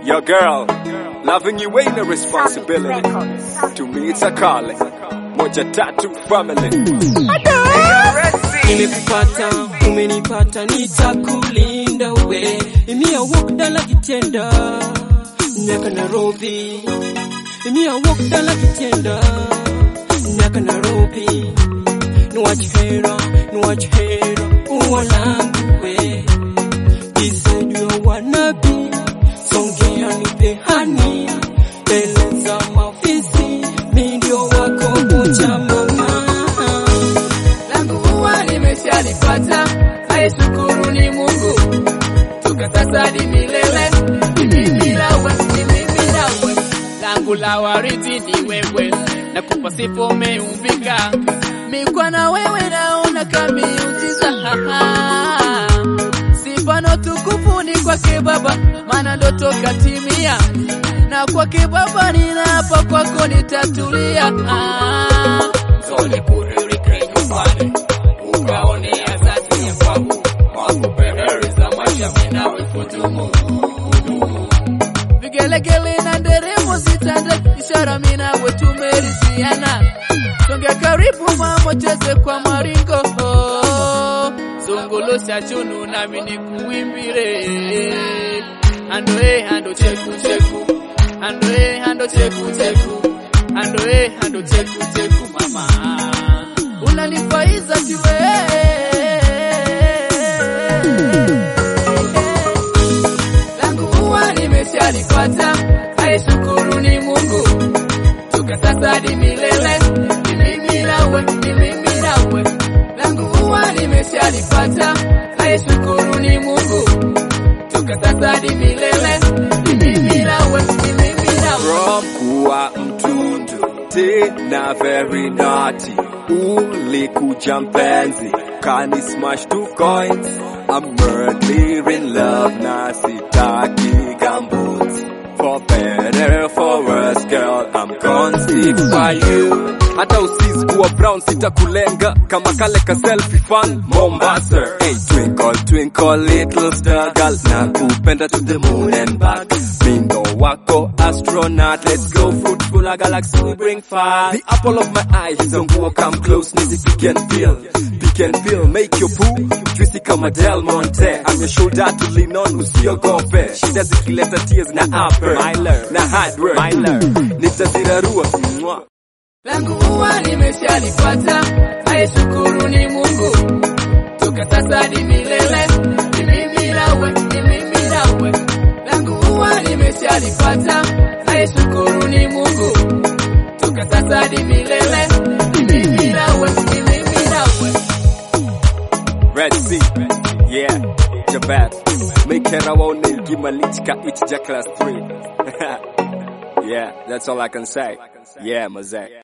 Your girl, loving you ain't a responsibility. To me it's a calling. Moja tatu family. Nimekupata, umenipata, nitakulinda we. Imia walk dala kitenda, nyaka Nairobi. Imia walk dala kitenda, nyaka Nairobi. Niwachihera, niwachihera, uwalangu we. Isaidiwa wanabi, songea nipe hani. Eleza mafisi, mi ndio wako moja mama. langu huwa nimeshalipata, aishukuru ni Mungu, toka sasa hadi milele. Ni mimi nawe, ni mimi nawe, langu la waridi ni wewe, na kupa sifa umeumbika, mikwa na wewe naona kamiujiza sifa na tukufu ni kwake Baba, maana ndoto katimia, na kwake Baba ninaapa kwako nitatulia. Tole kuririke nyumbani ukaonea zati ya kwangu makupe heri za maisha minawe kudumu vigelegele na nderemo zitande ishara minawe tumeridhiana songe karibu mama cheze kwa maringo zungulosha chunu nami nikuimbire ando e ando cheku cheku ando e ando cheku cheku ando e ando cheku cheku mama unanifaiza kiwe langu huwa nimeshalipata aishukuru ni Mungu toka sasa hadi milele ni mimi nawe ni mimi nawe langu huwa nimeshalipata aishukuru ni Mungu toka sasa hadi milele ni mimi nawe ni mimi nawe From kuwa mtundu tena very naughty ulikuja mpenzi kani smash two coins I'm madly in love na sitaki gambuts For better for worse girl I'm gonna stick by you hata usizi kuwa brown sitakulenga kama kale ka selfie fan Mombasa hey, twinkle twinkle little star girl na kupenda to the moon and back mindo wako astronaut let's go fruitful a galaxy we bring fire the apple of my eye hizo nguo come close nizi pick and feel pick and feel make your poo juicy kama Del Monte I'm your shoulder to lean on usiogope shida zikileta tears na upper na hard work nitazirarua Mwah. langu huwa nimeshalipata, aishukuru ni Mungu, toka sasa hadi milele, ni mimi nawe, ni mimi nawe, langu huwa nimeshalipata, aishukuru ni Mungu, toka sasa hadi milele, ni mimi nawe, ni mimi nawe. Red Sea, yeah, Jabat. Make her own name, give my lichka, it's Jack class 3. yeah, that's all I can say. Yeah, Mazak.